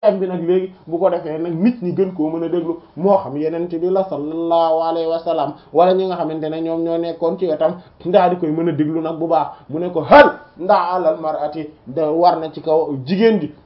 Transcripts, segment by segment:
bi nag léegi bu ko defee nag nit ñi gën koo mën a déglu moo xam yeneen bi la sallallahu alayhi wa sallam wala ñi nga xamante ne ñoom ñoo nekkoon ci wetam ndaa di koy mën a déglu nag bu baax mu ne ko hal ndaa alal mar'ati da war na ci kaw jigéen ji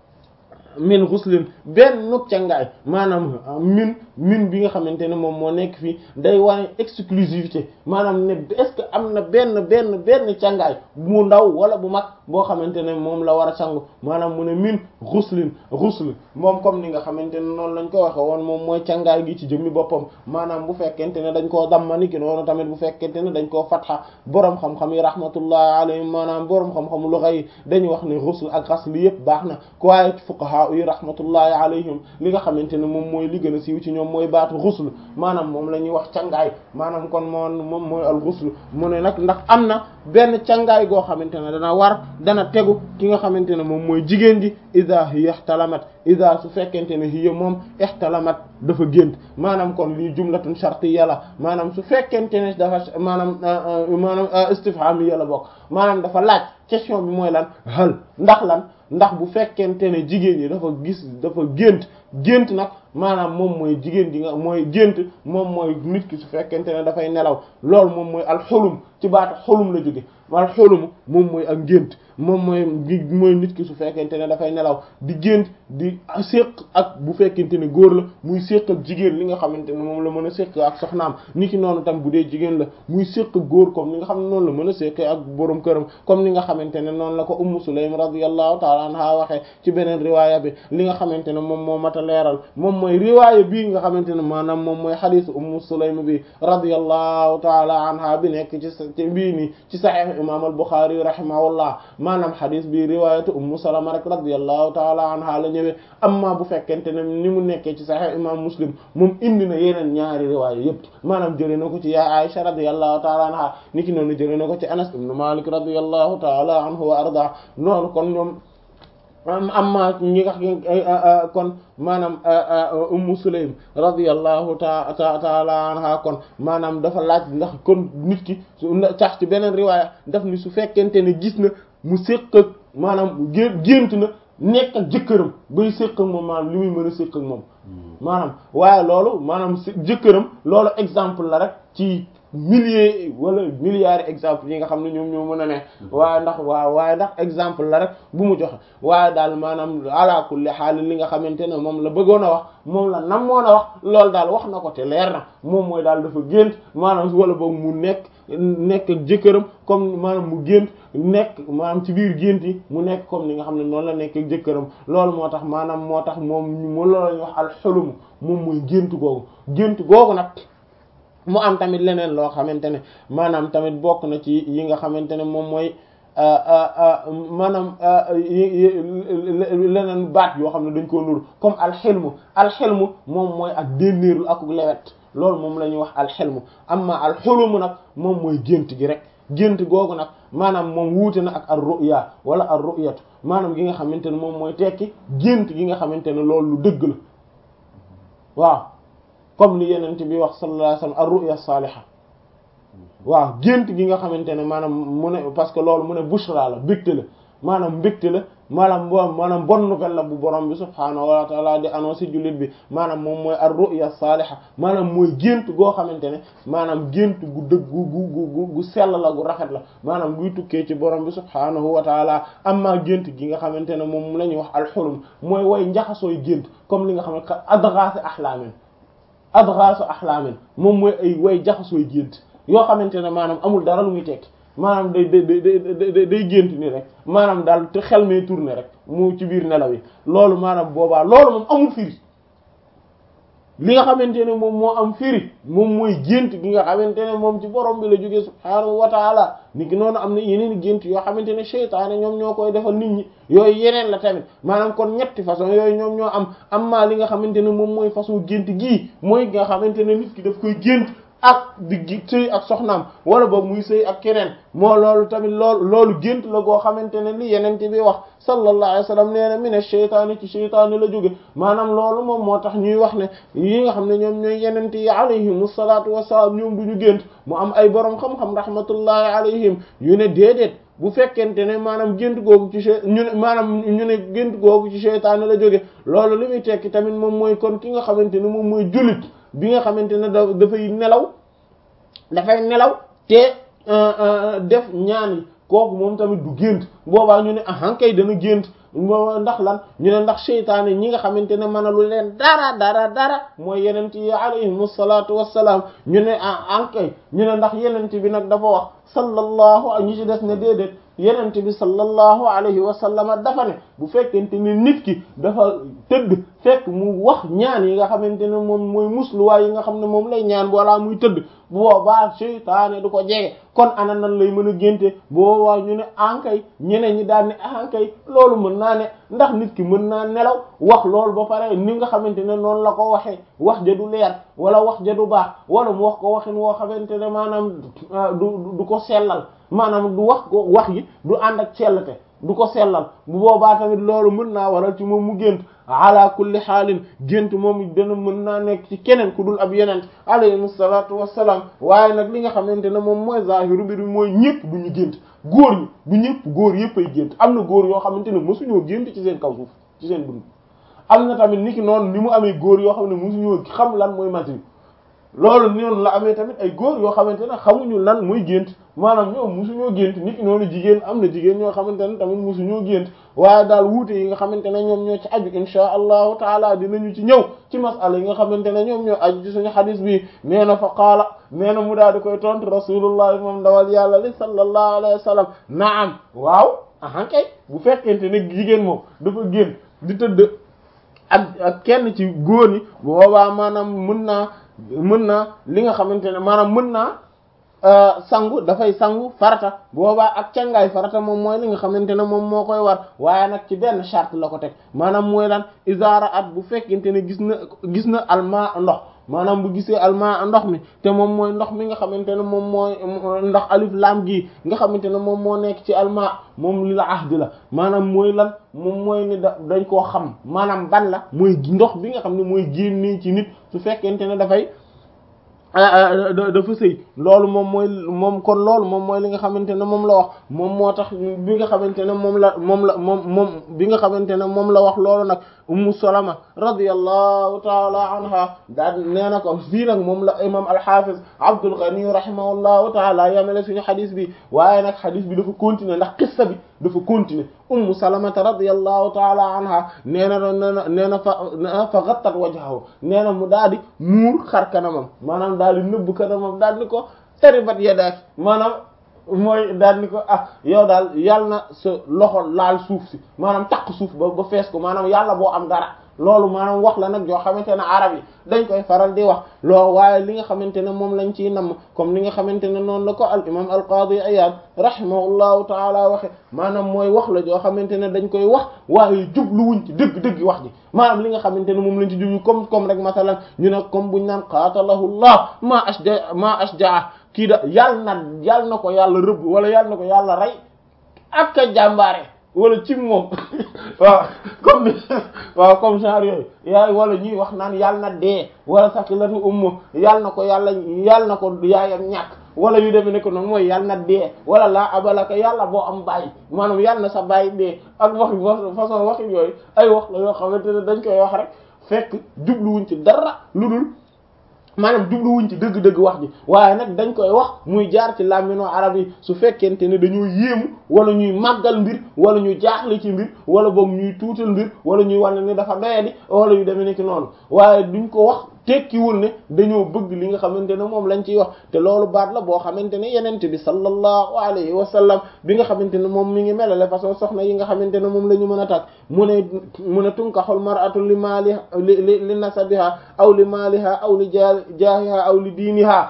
min xuslin benn nuk cangaay maanaam min min bi nga xamante ne moom moo nekk fii day wane exclusivité maanaam ne est-ce que am na benn benn benn cangaay mu ndaw wala bu mag boo xamante ne moom la war a sangu maanaam mu ne min xuslin xusl moom comme ni nga xamante ne noonu lañ ko waxe woon moom mooy cangaay gi ci jëmmi boppam maanaam bu fekkente ne dañ koo dammani ki noonu tamit bu fekkente ne dañ koo fatxa boroom xam-xam yi rahmatullahi alayhim maanaam boroom xam-xam lu xëy dañuy wax ne xusl ak xasl yëpp baax na ko waaye fuqaha yi rahmatullahi alayhim li nga xamante ne moom mooy li gën a siiw ci ñoom mooy baatu xusl maanaam moom la ñuy wax cangaay maanaam kon moom moom mooy al xusl mu ne nag ndax am na benn cangaay goo xamante ne dana war dana tegu ki nga xamante ne moom mooy jigéen ji ida hiya ihtalamat ida su fekkente ne hiya moom ihtalamat dafa gént maanaam kon lii jumlatun shartiyya la maanaam su fekkente ne dafa maanaam maanaam istifhamiya la bokk maanaam dafa laaj question bi mooy lan hal ndax lan ndax bu fekkente ne jigéen ñi dafa gis dafa gént gént nag maanaam moom mooy jigéen ji nga mooy gént moom mooy nit ki su fekkente ne dafay nelaw loolu moom mooy alxulum ci baatu xulum la jóge alxulum moom mooy ak gént moom mooy mooy nit ki su fekkente ne dafay nelaw di gént di séq ak bu fekkente ne góor la muy séq ak jigéen li nga xamante ne moom la mën a séq ak soxnaam ni ki noonu tam bu dee jigéen la muy séq ak góor comme ni nga xam ne noonu la mën a séq ak borom këram comme ni nga xamante ne noonu la ko ummu sulaym radiyallahu ta'ala anha waxee ci beneen riwaaya bi li nga xamante ne moom moo mat a leeral moom mooy riwaaya bii nga xamante ne maanaam moom mooy xadiis ummu sulaym bi radiyallahu ta'ala anha bi nekk ci ci bii nii ci sahih imam al-Bukhari rahimahullah maanaam xadis bi riwayatu ummu salama rek radiyallahu taala anha la ñëwee amma bu fekkente ne ni mu nekkee ci sahih imam muslim moom indi na yeneen ñaari riwaaya yépp maanaam jëlee na ko ci ya Aisha radiyallahu taala anha niki noonu jëlee na ko ci Anas ibn Malik radiyallahu taala anhu wa arda noonu kon ñoom amma ñi nga kon maanaam ummu sulaym radiyallahu taala anha kon maanaam dafa laaj ndax kon nit ki su tax ci beneen riwaaya daf ni su fekkente ne gis na mu séq ak maanaam gént na nekk ak jëkkëram bay séq ak moom maanaam li muy mën a séq ak moom maanaam waaye loolu maanaam jëkkëram loolu exemple la rek ci milliers wala milliards exemple yi nga xam ne ñoom ñoo mën a ne waaye ndax waaw waaye ndax exemple la rek bu mu joxe waaye daal maanaam ala kulli xaal li nga xamante ne moom la bëggoon a wax moom la nam moon a wax loolu daal wax na ko te leer na moom mooy daal dafa gént maanaam wala boog mu nekk nekk ak jëkkëram comme maanaam mu gént nekk maanaam ci biir gént yi mu nekk comme ni nga xam ne noonu la nekk ak jëkkëram loolu moo tax maanaam moo tax moom mu loolu la ñuy wax alxulum moom mooy gént googu gént googu nag mu am tamit leneen loo xamante ne maanaam tamit bokk na ci yi nga xamante ne moom mooy maanaam leneen baat yoo xam ne dañ koo nur comme alxilmu alxilmu moom mooy ak dénnéerlu ak lewet loolu moom la ñuy wax alxilmu amma alxulumu nag moom mooy gént gi rek gént googu nag maanaam moom wuute na ak ar ruya wala ar ruyatu maanaam gi nga xamante ne moom mooy tekki gént gi nga xamante ne loolu lu dëgg la waaw comme li yenent bi wax sallallahu alayhi wasallam ar-ru'ya salihah waaw gént gi nga xamante ne maanaam mu ne parce que loolu mu ne bushra la mbégte la maanaam mbégte la maanaam bo maanaam bonne nouvelle la bu borom bi subhaanahu wa ta'ala di annoncé jullit bi maanaam moom mooy ar-ru'ya salihah maanaam mooy gént goo xamante ne maanaam gént gu dëgg gu gu gu gu sell la gu rafet la maanaam guy tukkee ci borom bi subhaanahu wa ta'ala amma gént gi nga xamante ne moom la ñuy wax al-hulum mooy way njaxasooy gént comme li nga xam ne adghaas ahlaamin adghaasu ahlaamin moom mooy ay way jaxasooy gént yoo xamante ne maanaam amul dara lu muy tekki maanaam day day day day gént ni rek maanaam daal te xel may tourner rek mu ci biir nelaw yi loolu maanaam boobaa loolu moom amul firi li nga xamante ne moom moo am firi moom mooy gént gi nga xamante ne moom ci borom bi la jógee subhaanahu wa taala ni ki noonu am na yeneen gént yoo xamante ne seytaane ñoom ñoo koy defal nit ñi yooyu yeneen la tamit maanaam kon ñetti façon yooyu ñoom ñoo am am maa li nga xamante ne moom mooy façon gént gii mooy nga xamante ne nit ki daf koy gént ak di gi sëy ak soxnaam wala boog muy sëy ak keneen moo loolu tamit loolu loolu gént la goo xamante ne li yeneen bi wax sallallahu alayhi wa sallam nee na mina sheytaani ci sheytaani la jóge maanaam loolu moom moo tax ñuy wax ne yi nga xam ne ñoom ñooy yeneen yi alayhimu salaatu wassalaam ñoom du ñu gént mu am ay borom xam-xam rahmatullahi alayhim yu ne déedéet bu fekkente ne maanaam gént googu ci ñu ne maanaam ñu ne gént googu ci seytaane la jóge loolu li muy tekki tamit moom mooy kon ki nga xamante ne moom mooy jullit bi nga xamante ne da dafay nelaw dafay nelaw te def ñaan yi kooku moom tamit du gént boobaa ñu ne ahan kay dana gént ndax lan ñu ne ndax seytaane ñi nga xamante ne mënalu leen dara dara dara mooy yenent yi alayhim salaatu wassalaam ñu ne ah kay ñu ne ndax yenent bi nag dafa wax sallallahu ñi ci des ne déedéet yenent bi sallallahu alayhi wa sallam dafa ne bu fekkente ne nit ki dafa tëdd fekk mu wax ñaan yi nga xamante ne moom mooy musluwaay yi nga xam ne moom lay ñaan wala muy tëdd bu boobaa seytaane du ko jege kon ana nan lay mën a génte bu boobaa ñu ne ankay ñeneen ñi daal ne ankay loolu mën naa ne ndax nit ki mën naa nelaw wax loolu ba pare ni nga xamante ne noonu la ko waxee wax ja du leer wala wax ja du baax wala mu wax ko waxin woo xamante ne maanaam du du ko sellal maanaam du wax ko wax yi du ànd ak sellte du ko sellal bu boobaa tamit loolu mën naa waral ci moom mu gént ala kulli xaalin gént moom dana mën naa nekk ci keneen ku dul ab yeneen alayhi salaatu wassalaam waaye nag li nga xamante ne moom mooy zahiru bi mooy ñëpp du ñu gént góor ñi du ñëpp góor yëpp ay gént am na góor yoo xamante ne mosuñoo gént ci seen kaw suuf ci seen dund am na tamit niki noonu ni mu amee góor yoo xam ne mosuñoo xam lan mooy masi loolu noonu la amee tamit ay góor yoo xamante ne xamuñu lan muy gént maanaam ñoom musuñoo gént nit ki noonu jigéen am na jigéen ñoo xamante ne tamit musuñoo gént waaye daal wuute yi nga xamante ne ñoom ñoo ci aju insha allahu taala dinañu ci ñëw ci masala yi nga xamante ne ñoom ñoo aju ci suñu xadis bi nee na fa qaala nee na mu daal di koy tontu rasulullah moom dawal yàlla li sallallahu alayhi wa sallam naam waaw ahan kay bu fekkente ne jigéen moom dafa génn di tëdd ak ak kenn ci góor ñi boobaa maanaam mën naa mën naa li nga xamante ne maanaam mën naa sangu dafay sangu farata boobaa ak cangaay farata moom mooy li nga xamante ne moom moo koy war waaye nag ci benn charte la ko teg maanaam mooy lan isaara at bu fekkente ne gis na gis na alma ndox maanaam bu gisee alma ndox mi te moom mooy ndox mi nga xamante ne moom mooy ndax alif lam gi nga xamante ne moom moo nekk ci alma moom li la ahdi la maanaam mooy lan moom mooy ni da dañ koo xam maanaam ban la mooy ndox bi nga xam ne mooy génnee ci nit su fekkente ne dafay dafa sëy loolu moom mooy moom kon loolu moom mooy li nga xamante ne moom la wax moom moo tax bi nga xamante ne moom la moom la moom moom bi nga xamante ne moom la wax loolu nag ummu salama radiyallahu taala anha daal nee na ko fii nag moom la imam alhafiz abdul ghani rahimahullahu taala yamele suñu xadis bi waaye nag xadis bi dafa continuer ndax qissa bi dafa continuer ummu salamata radiyallahu taala anha nee na nena nee na fa fa ghattat wajhahu nee na mu daal di muur xar kanamam maanaam daal di nëbb kanamam daal di ko taribat yadaaki maanaam mooy daal ni ko ah yow daal yàlla na sa loxo laal suuf si maanaam takk suuf ba ba fees ko maanaam yàlla boo am dara loolu maanaam wax la nag joo xamante ne arab yi dañ koy faral di wax loo waaye li nga xamante ne moom lañ ciy namm comme li nga xamante ne noonu la ko al imam al qadi iyad rahimahullahu taala waxe maanaam mooy wax la joo xamante ne dañ koy wax waaye jubluwuñ ci dëgg-dëgg wax ji maanaam li nga xamante ne moom lañ ci jublu comme comme rek masalan ñu ne comme buñ naan qaatalahu llah ma ashja ma ashjaa kii da yàlla na yàlla na ko yàlla rëbb wala yàlla na ko yàlla rey ak a jàmbaare wala ci moom waaw comme waaw comme genre yooyu yaay wala ñuy wax naan yàlla na dee wala sakilatu ummu yàlla na ko yàlla yàlla na ko yaayam ñàkk wala yu demee ne ko noonu mooy yàlla na dee wala laa abalaka yàlla boo am bàyyi maanaam yàlla na sa bàyyi dee ak wax façon waxi yooyu ay wax la yoo xamante ne dañ koy wax rek fekk jubluwuñ ci dara lu dul maanaam jubluwuñ ci dëgg-dëgg wax ji waaye nag dañ koy wax muy jaar ci làmmiñu arab yi su fekkente ne dañoo yéemu wala ñuy màggal mbir wala ñu jaaxle ci mbir wala boog ñuy tuutal mbir wala ñuy wane ni dafa doyadi wala yu demee nekk noonu waaye duñ ko wax tekkiwul ne dañoo bëgg li nga xamante ne moom lañ ciy wax te loolu baat la boo xamante ne yenente bi sallallahu alayhi wa sallam bi nga xamante ne moom mi ngi melale façon soxna yi nga xamante ne moom la ñu mën a takk mu ne mu ne tunkaxul mar'atu li maaliha li li nasabiha aw li maaliha aw li jaahiha aw li diiniha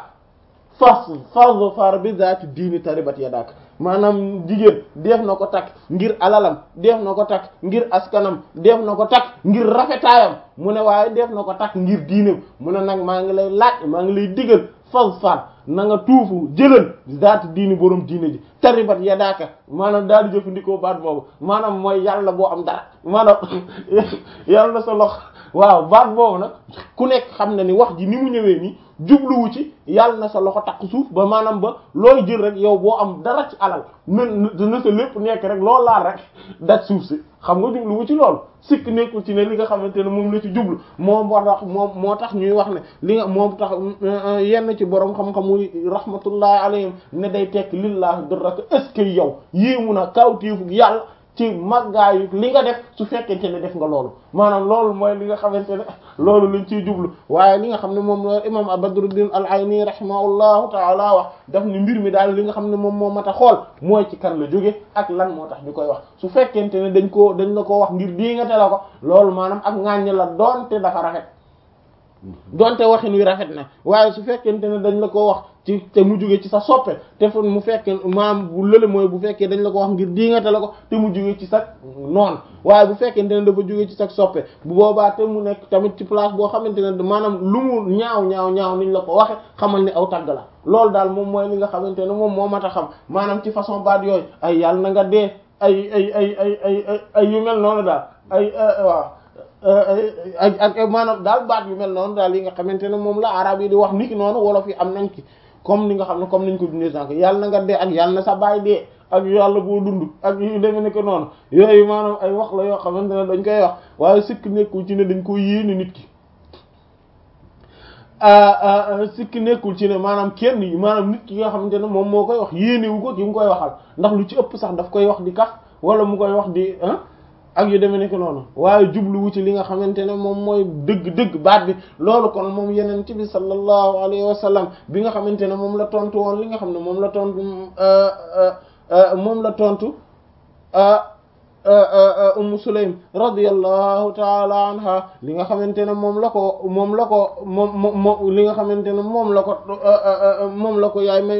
fas fadfar bi zaati diini taribat yadak maanaam jigéen def na ko takk ngir alalam def na ko takk ngir askanam def na ko takk ngir rafetaayam mu ne waaye def na ko takk ngir diineem mu ne nag maa ngi lay laaj maa ngi lay digal fadfar na nga tuufu jëlal zaati diini borom diine ji taribat yadaaka maanaam daal di jëfandikoo baat boobu maanaam mooy yàlla boo am dara maanaam yàlla sa lox waaw baat boobu nag ku nekk xam na ni wax ji ni mu ñëwee nii jubluwu ci yàlla na sa loxo takk suuf ba maanaam ba looy jël rek yow boo am dara ci alal na na sa lépp nekk rek loolu laal rek daj suuf si xam nga jubluwu ci loolu sikk nekkul ci ne li nga xamante ne moom la ci jublu moom moo tax moom moo tax ñuy wax ne li nga moom tax yenn ci borom xam-xamu rahmatullahi alayhim ne day tekk lillahi durraka est-ce que yow yéemu na kawtéefu yàlla ci màggaayu li nga def su fekkente ne def nga loolu maanaam loolu mooy li nga xamante ne loolu lañ ciy jublu waaye li nga xam ne moom la imam Badruddin al-Ayni rahimahullahu taala wax daf ni mbir mi daal li nga xam ne moom moo mat a xool mooy ci kan la jóge ak lan moo tax ñu koy wax su fekkente ne dañ koo dañ la ko wax ngir dii nga te la ko loolu maanaam ak ŋàññ la doonte dafa rafet donte waxin wi rafet na waaye su fekkente ne dañ la ko wax ci te mu jóge ci sa soppe te fu mu fekkee maam bu lële mooy bu fekkee dañ la ko wax ngir diingate la ko te mu jóge ci sa noon waaye bu fekkente ne dafa jóge ci sa soppe bu boobaa te mu nekk tamit ci place boo xamante ne maanaam lu mu ñaaw ñaaw ñaaw niñ la ko waxe xamal ni aw tagg la loolu daal moom mooy li nga xamante ne moom moo mat a xam maanaam ci façon baat yooyu ay yàlla na nga dee ay ay ay ay ay ay yu mel noonu daal ay waaw ak ak maanaam daal baat yu mel noonu daal yi nga xamante ne moom la arab yi di wax niki noonu wolof yi am nañ ci comme ni nga xam ne comme niñ ko dundee sànq yàlla na nga dee ak yàlla na sa baay dee ak yàlla boo dund ak yu demee ne ko noonu yooyu maanaam ay wax la yoo xamante ne dañ koy wax waaye sikk nekkul ci ne dañ ko yéene nit ki sikk nekkul ci ne maanaam kenn yi maanaam nit ki nga xamante ne moom moo koy wax yéenewu ko ki mu koy waxal ndax lu ci ëpp sax daf koy wax di kaf wala mu koy wax di ak yu demee nekk noonu waaye jubluwu ci li nga xamante ne moom mooy dëgg-dëgg baat bi loolu kon moom yeneen ci bi sallallahu alayhi wa sallam bi nga xamante ne moom la tontu woon li nga xam ne moom la tontu moom la tontu Ummu Sulaym radiyallahu taala anha li nga xamante ne moom la ko moom la ko moom moom li nga xamante ne moom la ko moom la ko yaay may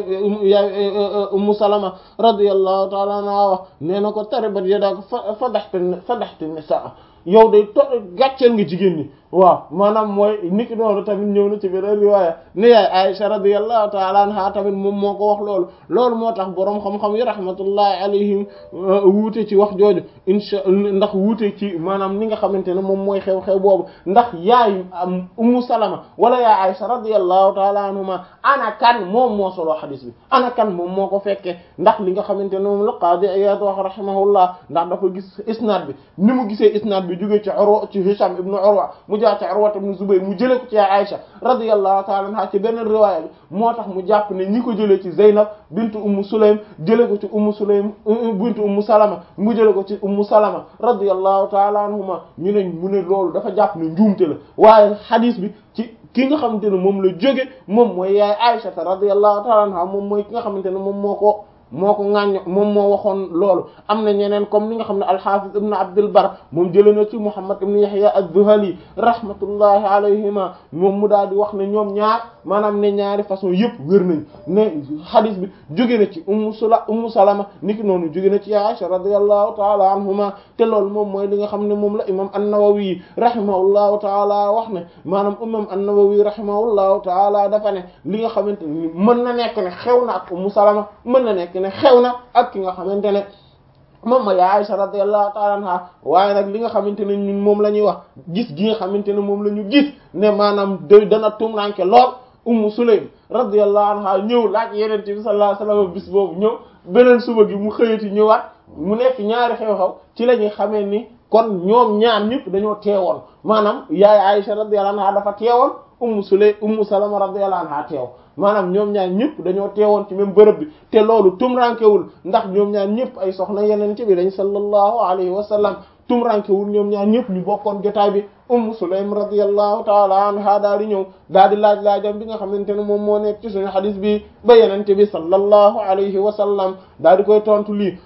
yaay Ummu Salama radiyallahu taala anha wax nee na ko taribat yadaaka fa fadaxta fadaxta nisaa yow day to gàcceel nga jigéen ñi waaw maanaam mooy niki noonu tamit ñëw na ci beneen riwaaya ne yaay Aisha radiyallahu ta'ala anha tamit moom moo ko wax loolu loolu moo tax boroom xam-xam yi rahmatullahi alayhim wuute ci wax jooju insha ndax wuute ci maanaam ni nga xamante ne moom mooy xew-xew boobu ndax yaay Ummu Salama wala yaay Aisha radiyallahu ta'ala anhuma ana kan moom moo solo xadis bi ana kan moom moo ko fekkee ndax li nga xamante ne moom la Qaadi Iyaad wax rahimahullah ndax dafa gis isnaad bi ni mu gisee isnaad bi jógee ci Urwa ci Hisham ibnu Urwa mu jaar ci Urwa ibn Zubayr mu jëlee ko ci Aisha radiyallahu ta'ala anha ci beneen riwaaya bi moo tax mu jàpp ne ñi ko jëlee ci Zaynab bintu Ummu Sulaym jëlee ko ci Ummu Sulaym bintu Ummu Salama mu jëlee ko ci Ummu Salama radiyallahu ta'ala anhuma ñu ne mu ne loolu dafa jàpp ne njuumte la waaye hadith bi ci ki nga xamante ne moom la jóge moom mooy yaay Aisha radiyallahu ta'ala anha moom mooy ki nga xamante ne moom moo ko moo ko ŋàññ moom moo waxoon loolu am na ñeneen comme ni nga xam ne al-Hafiz ibn Abdul Bar moom jëlee na ci Muhammad ibn Yahya az-Zuhali rahmatullahi alayhima moom mu daal di wax ne ñoom ñaar maanaam ne ñaari façon yëpp wér nañ ne hadith bi jóge na ci ummu sula ummu salama niki noonu jóge na ci Aisha radiyallahu taala anhuma te loolu moom mooy li nga xam ne moom la imam an-Nawawi rahimahullahu taala wax ne maanaam imam an-Nawawi rahimahullahu taala dafa ne li nga xamante ni mën na nekk ne xew na ak ummu salama mën na nekk ne xew na ak ki nga xamante ne moom mooy Aisha radiyallahu ta'ala anha waaye nag li nga xamante ne ñun moom la ñuy wax gis gi nga xamante ne moom la ñu gis ne maanaam day dana tumranke lool Ummu Sulaym radiyallahu anha ñëw laaj Yonent bi sallallahu alayhi wasallam bis boobu ñëw beneen suba gi mu xëyati ñëwaat mu nekk ñaari xew-xew ci la ñuy xamee ni kon ñoom ñaar ñëpp dañoo teewoon maanaam yaay Aisha radiyallahu anha dafa teewoon Ummu Sulaym Ummu Salama radiyallahu anha teew maanaam ñoom ñaar ñëpp dañoo teewoon ci même bërëb bi te loolu tumrankewul ndax ñoom ñaar ñëpp ay soxna yeneen ci bi dañ sallallahu alayhi wa sallam tumrankewul ñoom ñaar ñëpp ñu bokkoon jotaay bi Ummu Sulaym radiyallahu ta'ala anha daal di ñëw daal di laaj laajam bi nga xamante ne moom moo nekk ci suñu hadith bi ba yenente bi sallallahu alayhi wa sallam daal di koy tontu lii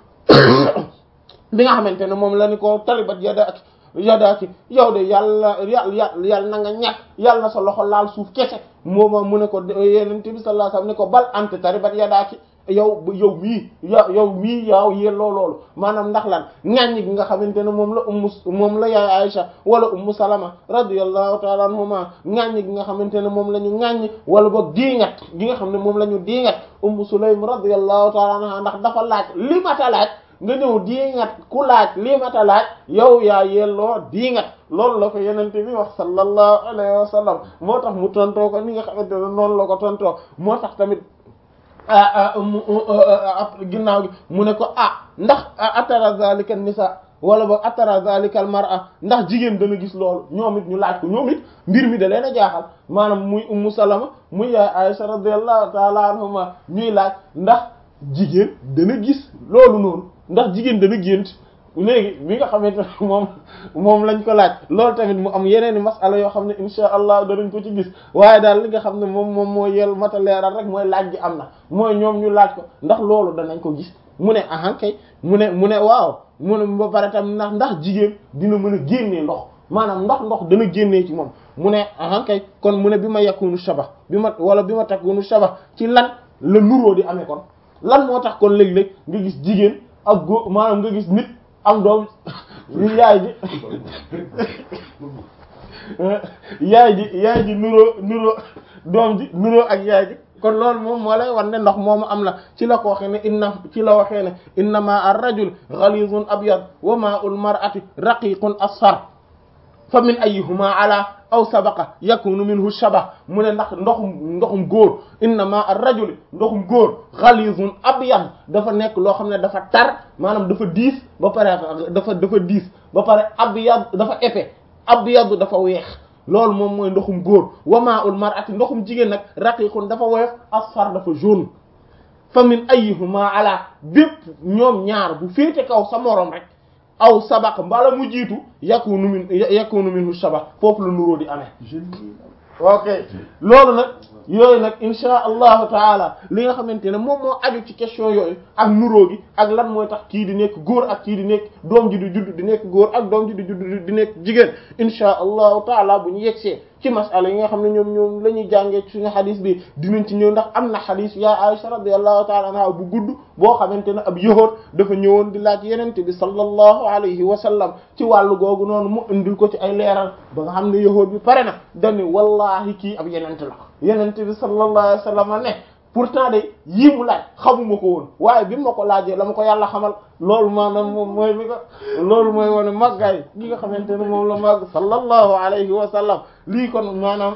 bi nga xamante ne moom la ni ko talibat yadak yadaaki yow de yàlla yàlla yàlla na nga ñàkk yàlla na sa loxo laal suuf kese mooma mu ne ko yenente bi sallallahu alayhi wasallam ne ko bal ante taribat yadaaki yow yow mii yow yow mii yaaw yelloo loolu maanaam ndax lan ŋàññi gi nga xamante ne moom la ummu moom la yaay Aisha wala ummu Salama radiyallahu ta'ala anhuma ŋàññi gi nga xamante ne moom la ñu ŋàññi wala boog diingat gi nga xam ne moom la ñu diingat ummu Sulaym radiyallahu ta'ala anha ndax dafa laaj li mata laaj nga ñëw diingat ku laaj lii mata laaj yow yaa yelloo diingat loolu la ko yenente bi wax sallallahu alayhi wa sallam moo tax mu tontoo ko ni nga xamante ne noonu la ko tontoo moo tax tamit ginnaaw gi mu ne ko ah ndax atara zalika nisa wala boog atara zalika al mar'a ndax jigéen dana gis loolu ñoom it ñu laaj ko ñoom it mbir mi da leen a jaaxal maanaam muy ummu salama muy yaay Aisha radiyallahu ta'ala anhuma ñuy laaj ndax jigéen dana gis loolu noonu ndax jigéen dana gént léegi bi nga xamante ne moom moom lañ ko laaj loolu tamit mu am yeneen i masala yoo xam ne insha allah danañ ko ci gis waaye daal li nga xam ne moom moom moo yel mata leeral rek mooy laaj gi am na mooy ñoom ñu laaj ko ndax loolu danañ ko gis mu ne ahan kay mu ne mu ne waaw mu ne ba pare tam ndax ndax jigéen dina mën a génnee ndox maanaam ndox ndox dana génnee ci moom mu ne ahan kay kon mu ne bi ma yakunu shaba bi ma wala bi ma takunu shaba ci lan la nuróo di amee kon lan moo tax kon léeg-léeg nga gis jigéen ak góor maanaam nga gis nit am doom yaay ji yaay ji yaay ji nuróo nuróo doom ji nuróo ak yaay ji kon loolu moom moo lay wan ne ndox moomu am na ci la ko waxee ne inna ci la waxee ne inna ma ar rajul ghalizun abyad wa ma'ul mar'ati raqiqun asfar fa min ayyihuma ala aw sabaqa yakunu minhu shabah mu ne ndax ndoxum ndoxum góor innama ar-rajul ndoxum góor ghalizun abyad dafa nekk loo xam ne dafa tar maanaam dafa diis ba pare dafa dafa diis ba pare abyad dafa épais abyad dafa weex loolu moom mooy ndoxum góor wa ma'ul mar'ati ndoxum jigéen nag raqiqun dafa woyof asfar dafa jaune fa min ayyihuma ala bépp ñoom ñaar bu féete kaw sa moroom rek aw sabaq mbala mu jiitu yakunu min yakunu minhu shabah foofu la nuróo di amee ok loolu nag yooyu nag insha allahu taala li nga xamante ne moom moo aju ci question yooyu ak nuróo gi ak lan mooy tax kii di nekk góor ak kii di nekk doom ji di judd di nekk góor ak doom ji di judd di nekk jigéen insha allahu taala bu ñu yegsee ci masala yi nga xam ne ñoom ñoom la ñuy jàngee ci suñu xadis bi dinañ ci ñëw ndax am na xadis yaa Aisha radiyallahu taala anha bu gudd boo xamante ne ab yahuud dafa ñëwoon di laaj yenente bi sallallahu alayhi wa sallam ci wàllu googu noonu mu indil ko ci ay leeral ba nga xam ne yahuud bi pare na dani wallahi kii ab yenente la yenente bi sallallahu alayhi wa sallam ne pourtant de yii mu laaj xamuma ko woon waaye bi ma ko laajee la ma ko yàlla xamal loolu maanaam moom mooy mi ko loolu mooy wane màggaay gi nga xamante ne moom la màgg sallallahu alayhi wa sallam lii kon maanaam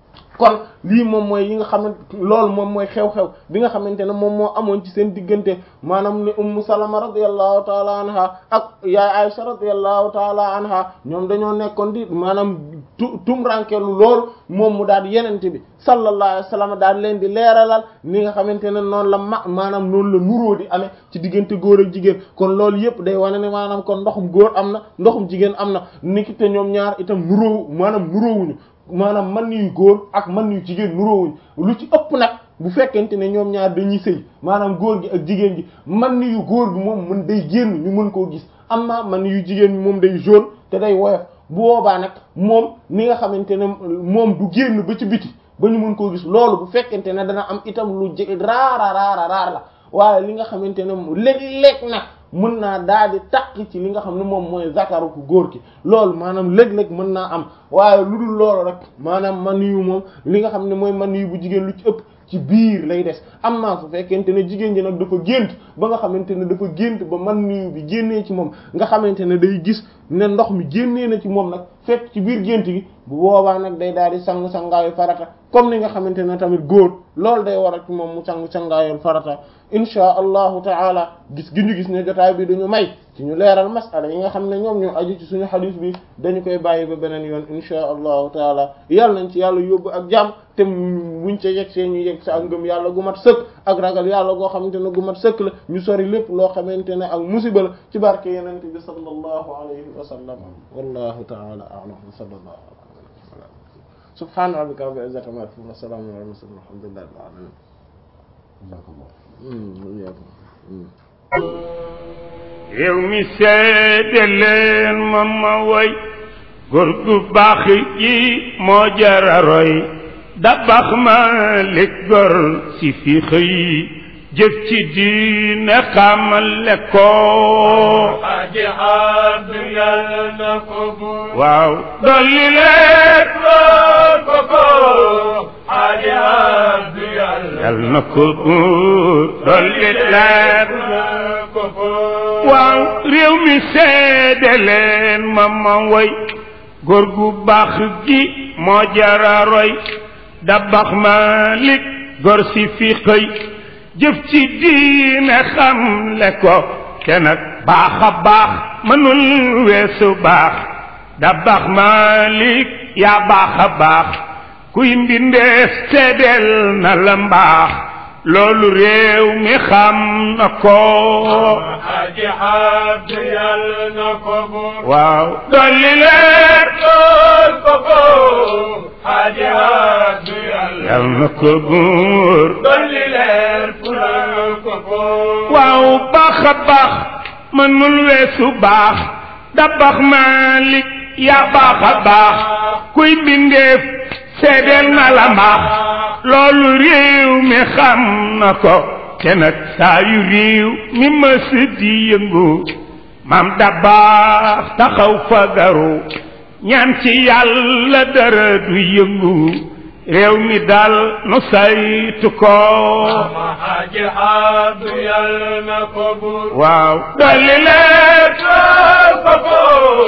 kon lii moom mooy yi nga xamante loolu moom mooy xew-xew bi nga xamante ne moom moo amoon ci seen diggante maanaam ni ummu salama radiyallahu taala anha ak yaay aisha radiyallahu taala anha ñoom dañoo nekkoon di maanaam tu tumrankelu loolu moom mu daal yenente bi sallallahu alayhi wa sallam daal leen di leeralal ni nga xamante ne noonu la ma maanaam noonu la nuróo di amee ci diggante góor ak jigéen kon loolu yëpp day wane ne maanaam kon ndoxum góor am na ndoxum jigéen am na niki te ñoom ñaar itam nuróo maanaam nuróowuñu maanaam man yu góor ak man yu jigéen nuróowuñ lu ci ëpp nag bu fekkente ne ñoom ñaar dañuy sëy maanaam góor gi ak jigéen gi man yu góor gi moom mën day génn ñu mën koo gis amma man yu jigéen ñi moom day jaune te day woyof bu boobaa nag moom ni nga xamante ne moom du génn ba ci biti ba ñu mën koo gis loolu bu fekkente ne dana am itam lu jege raara raara raar la waaye li nga xamante ne léeg-léeg nag mën naa daal di takk ci li nga xam ne moom mooy zakaru ku góor ki loolu maanaam léeg-léeg mën naa am waaye lu dul loolu rek maanaam man yu moom li nga xam ne mooy man yu bu jigéen lu ci ëpp ci biir lay des am naa su fekkente ne jigéen ji nag dafa gént ba nga xamante ne dafa gént ba man nuyu bi génnee ci moom nga xamante ne day gis ne ndox mi génnee na ci moom nag fekk ci biir gént gi bu boobaa nag day daal di sang sangaayu farata comme ni nga xamante ne tamit góor loolu day waral ci moom mu sang sangaayu farata insha allahu taala gis gi ñu gis ne jotaay bi duñu may ci ñu leeral masala yi nga xam ne ñoom ñoo aju ci suñu xadiis bi dañu koy bàyyi ba beneen yoon insha allahu taala yàlla nañ ci yàlla yóbbu ak jàmm te buñ ca yegg see ñu yegg sa ak ngëm yàlla gu mat sëkk ak ragal yàlla goo xamante ne gu mat sëkk la ñu sori lépp loo xamante ne ak musiba la ci barke yenente bi sallallahu alayhi wa sallam wallahu taala a'lam wa sallallahu alayhi subhana rabbika rabbil izzati amma yasifun wa salamun ala mursalin walhamdulillahi rabbil alamin yow mi seede leen ma ma way góor gu baax gi moo jara roy dabax ma lig gor si fi xëy jëf ci diine xamale ko aji abdu yàlla na ko bu waaw dolli leen ko ko aji abdu yàlla yal na ko buur dolli leen na waaw réew mi seede leen ma ma woy góor gu baax gi moo jara roy dabax Malik góor si fi xëy jëf ci diine xam le ko te nag baax a baax mënul weesu baax dabax Malik yaa baax a baax kuy mbindeef seedeel na la mbaax loolu réew mi xam na ko Haji Abdu yàlla na ko buur waaw dolli leer lool ko ko Haji Abdu yàlla yal na ko buur dolli leer fulal ko ko waaw baax a baax mënul weesu baax dabax Malik yaa baax a baax kuy mbindeef seedeel na la mbaax loolu réew mi xam na ko te nag saa yu réew mi mës di yëngu maam da baax taxaw fagaru ñaan ci yàlla dara du yëngu réew mi dal nu saytu ko Mama Haji Abdu yàlla na ko buur waaw dolli leer lool ko ko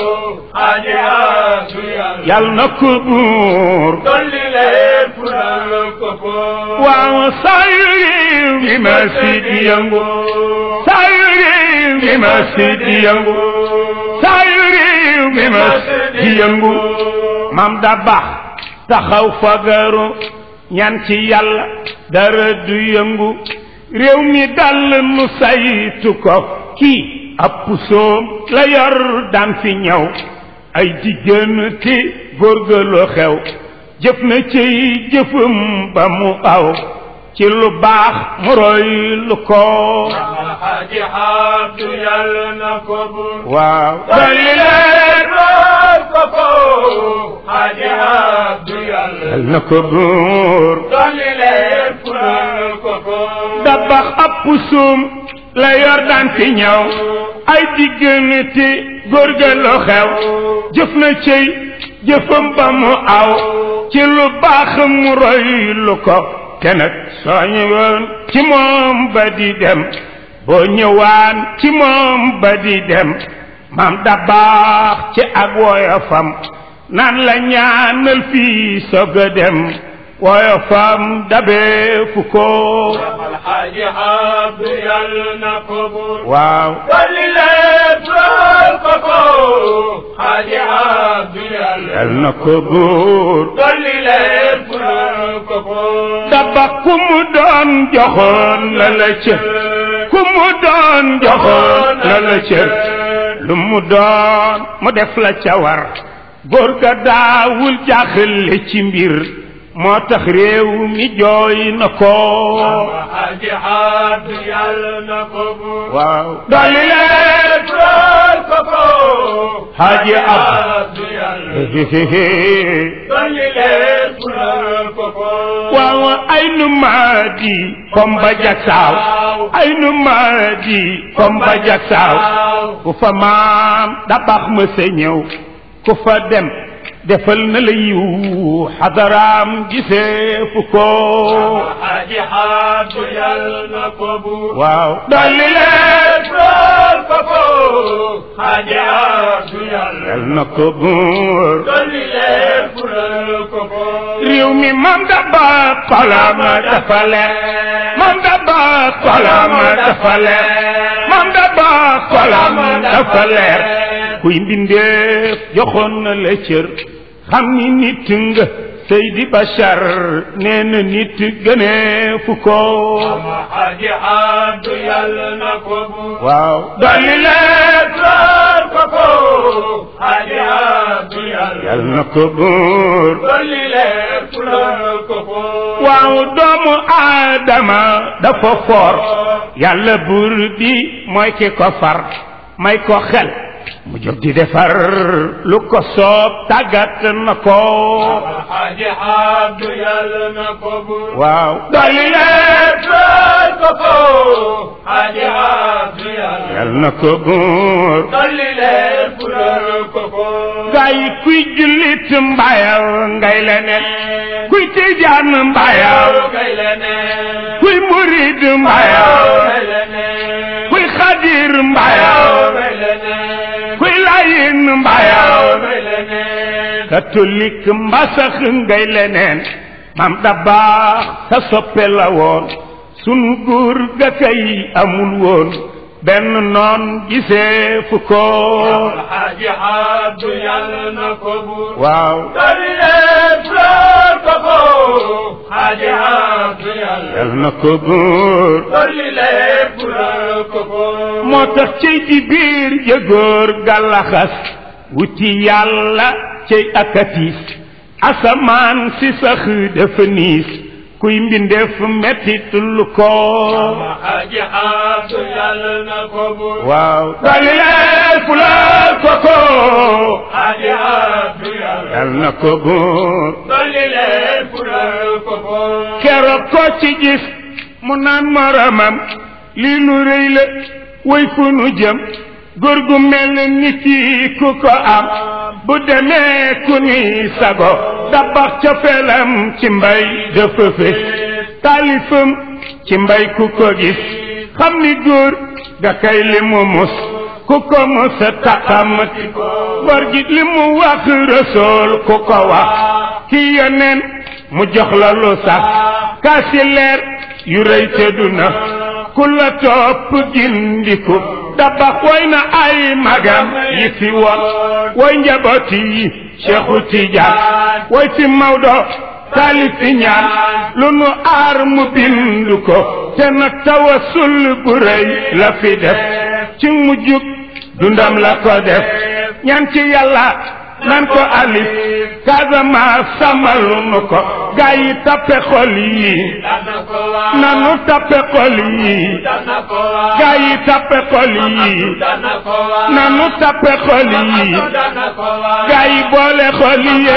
Haji Abdu yàlla yal na ko buur dolli leer fulal ko ko waaw saa yu réew mi mës di yëngu saa yu réew mi mës di yëngu saa yu réew mi mës di yëngu maam da baax taxaw fagaru ñaan ci yàlla dara du yëngu réew mi dal nu saytu ko kii ab pusoom la yor daan fi ñëw ay diggante góorgëlu xew jëf na ciy jëfam ba mu aw ci lu baax mu roy lu ko Mama Haji Abdu yàlla na ko buur waaw dolli leer lool ko ko Haji Abdu yàlla yal na ko buur dolli leer fulal ko ko dabax ab pusum la yor daan fi ñëw ay diggante góorgëlu xew jëf na ciy jëfam ba mu aw ci lu baax mu roy lu ko te nag soo ñëwoon ci moom ba di dem boo ñëwaan ci moom ba di dem maam da baax ci ak woyofam naan la ñaanal fii soog a dem woyofam dabeefu ko Mama Haji Abdu yàlla na ko buur waaw dolli leer lool ko ko Haji Abdu yàlla yal na ko buur dolli leer fulal ko ko daba ku mu doon joxoon la la cër ku mu doon joxoon la la cër lu mu doon mu def la ca war góor ga daawul jaaxle ci mbir moo tax réew mi jooy na ko Mama Haji Abdu yàlla na ko buur waaw dolli leen lool ko ko Haji Abdu yàlla dolli leer fulal ko ko waaw ay nu maadi komba jagsaaw ay nu maadi komba jagsaaw ku fa maam da baax ma sa ñëw ku fa dem defal na la yiw xadaraam gisee fu ko Haji Abdu yàlla na ko buur waaw dolli leen lool ko ko Haji Abdu yàlla yal na ko buur dolli leer fulal ko ko réew mi mam da baax xolama dafa leer mam da baax xolama dafa leer mam da baax xolama dafa leer kuy mbindeef joxoon na la cër xam ni nit nga Seydi Bachar nee na nit gënee fu ko Mama Haji Abdu yàlla na ko buur waaw dolli leen lool ko ko Haji Abdu yàlla yal na ko buur dolli leer fulal ko ko waaw doomu aadama dafa foor yàlla buur bi mooy ki ko far may ko xel mu jóg di defar lu ko soob tàggat na ko Mama Haji Abdu yàlla na ko buur waaw dolli leen lool ko ko Haji Abdu yàlla yal na ko buur dolli leer fulal ko ko gaa yi kuy jullit mbayaw ngay leneen kuy tijaan mbayaw ngay leneen kuy murid mbayaw ngay leneen kuy xadir mbayaw may leneen kuy layin mbayaw may leneen catholique mbasax ngay leneen mam da baax sa soppe la woon sunu góor ga kay amul woon benn noon gisee fu ko Alxaaji Abdu yàlla na ko buur waaw dolli leen fleur ko ko Xaaji Abdu yàlla yal na ko góor dolli leen fleur ko ko moo tax cey di biir jëgóor gàllaxas wuti yàlla cey akatiis asamaan si sax dafa niis kuy mbindeef mettit lu ko Alxaaji Abdu yàlla na ko buur waaw dali leen fulal ko ko Xaaji Abdu yàlla yal na ko góor dolli leen fleur ko ko keroog ko ci gis mu naan moromam lii lu rëy la way fu nu jëm góor gu mel ni kii ku ko am bu demee ku ni sago dabax ca felam ci mbay dafa fe taalifam ci mbay ku ko gis xam ni góor ga kay li mu mus ku ko mus taxamati ko góor gi li mu wax rësool ku ko wax ki yoneen mu jox la lu sax kaasi leer yu rëy te duna ku la topp gindiku dabax woy na ay magam yi fi woon woy njaboot yi Cheikhu Tijaan woy fi Maodo taalif fi ñaan lu nu aar mu bindu ko te nag tawasul bu rëy la fi def ci mujjug dundam la ko def ñaan ci yàlla nan ko alif Casamance sàmmalu nu ko gaa yi tappe xol yi dana ko waa nanu tappe xol yi dana ko waa gaa yi tappe xol yi dana ko waa nanu tappe xol yi dana ko waa gaa yi boole xol yi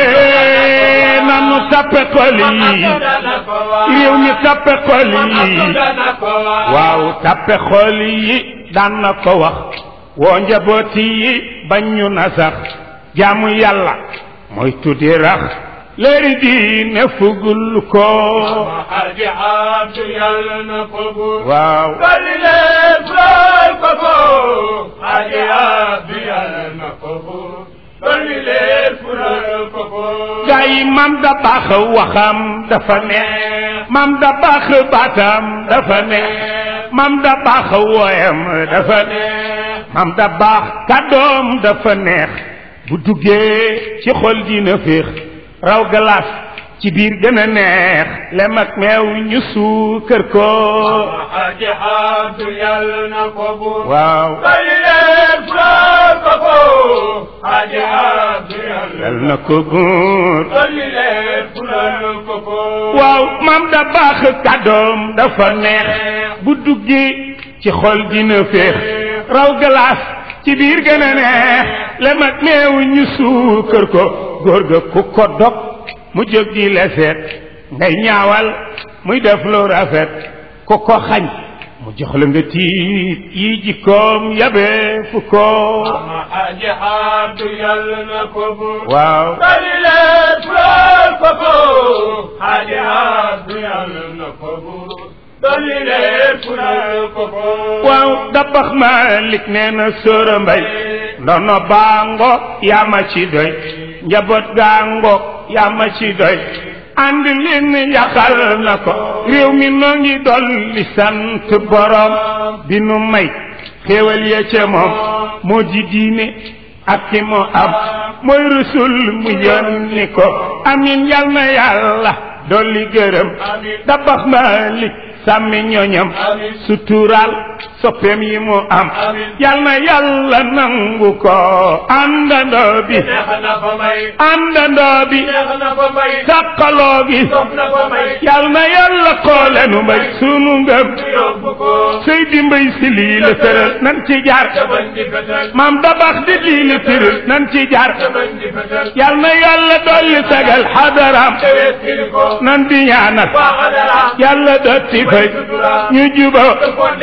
nanu tappe xol yi dana ko waa réew mi tappe xol yi dana ko waa waaw tappe xol yi daan na ko wax woo njabooti yi bañ ñu na sax jaamu yàlla mooy tuddi rax léeri diine fugul ko Alxaaji Abdu yàlla na ko buur waaw dolli leen fleur ko ko Alxaaji Abdu yàlla na ko buur dolli leen fleur ko ko gaa yi mam da baax waxam dafa neex mam da baax baatam dafa neex mam da baax wooyam dafa neex mam da baax kàddoom dafa neex bu duggee ci xol dina féex raw galaas ci biir gën a neex lem ak meew ñu suukër ko Alxaaji Abdu yàlla na ko buur waaw dolli leen fleur ko ko Alxaaji Abdu yàlla yal na ko góor dolli leen fleur ko ko waaw mam da baax kàddoom dafa neex bu duggee ci xol dina féex raw galaas ci biir gën a neex lem ak meew ñu suukër ko góor ga ku ko dog mu jóg di leseet ngay ñaawal muy def lu rafet ku ko xañ mu jox la nga tiit yi jikkoom yabe fu ko Alxaaji Abdu yàlla na ko buur waaw dolli leen fleur ko ko Alxaaji Abdu yàlla na ko buur dolli leen fleur ko ko waaw dabax Malik nee na sóora mbay ndono baango yaa ma ci doy njaboot gaango yaa ma ci doy ànd leen yaxal na ko réew mi noo ngi dolli sant borom bi nu may xéewal ya ca moom moo di diine ak ki mu am mooy rusul mu yónni ko amin yal na yàlla dolli gërëm dabax Malik sàmmi ñoñam sutural soppeem yi mu am yal na yàlla nangu ko àndandoo bi neex na ko may àndandoo bi neex na ko may sàqaloo gi sopp na ko may yal na yàlla xoole nu mbay sunu ngëm yóbbu ko sëy di mbay si lii la tëral nan ci jaar jaban di fetal maam dabax di lii la tëral nan ci jaar jaban di fetal yal na yàlla dolli sagal xadaraam tewees kili ko nan di ñaanal waa xadara yàlla dotti fay ñu juba xale yi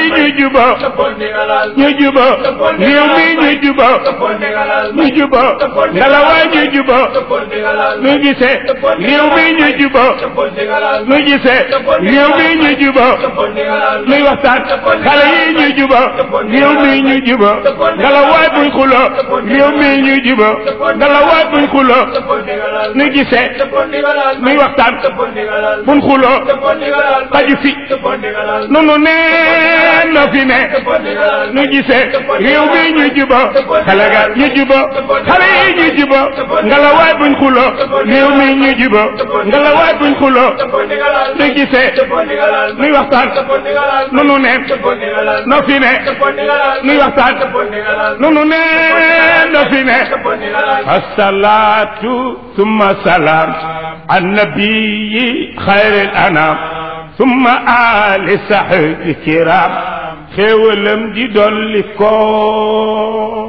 ñu juba dëppoo ndigalal ñu juba réew mi ñu juba dëppoo ndigalal ñu juba ngalawaay ñu juba dëppoo ndigalal nu gisee réew mi ñu juba dëppoo ndigalal nu gisee réew mi ñu juba dëppoo ndigalal nuy waxtaan xale yi ñu juba réew mi ñu juba ngalawaay buñ xulo réew mi ñu juba ngalawaay buñ xulo dëppoo ndigalal nu gisee dëppoo ndigalal nuy waxtaan dëppoo ndigalal buñ xulo dëppoo ndigalal xaju fi dëppoo ndigalal nunu ne no fi ne dëppoo ndigalal nu gisee réew mi ñu juba xale ga ñu juba xale yi ñu juba ngalawaay buñ xulo réew mi ñu juba ngalawaay buñ xulo dëppoo ndigalal nu gisee dëppoo ndigalal nuy waxtaan dëppoo ndigalal nunu ne dëppoo ndigalal no fi ne dëppoo ndigalal nuy waxtaan dëppoo ndigalal nunu ne no fi ne dëppoo ndigalal الصلاة ثم سلام النبي خير الأنام ثم آل صحب الكرام خيولم دي دولي كو